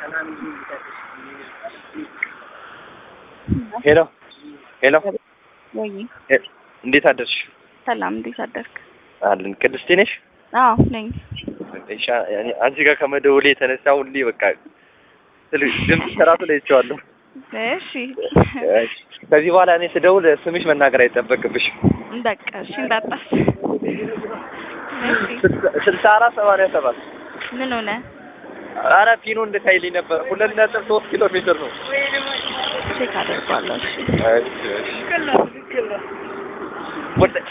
ሄሎ ሄሎ፣ ወይ እንዴት አደርሽ? ሰላም፣ እንዴት አደርክ? አለን። ቅድስቴ ነሽ? አዎ ነኝ። እሺ፣ አንቺ ጋር ከመደወሌ የተነሳ ሁሌ በቃ ስልሽ ድምፅ ሰራቱ ላይ ይቸዋለሁ። እሺ ከዚህ በኋላ እኔ ስደውል ስምሽ መናገር አይጠበቅብሽም። በቃ እሺ፣ እንዳጣስ ስልሳ አራት ሰማንያ ሰባት ምን ሆነ? አረ ፒኖ እንድታይልኝ ነበር። ሁለት ነጥብ ሶስት ኪሎ ሜትር ነው። ቼክ አደርጓለሁ። እሺ እሺ እሺ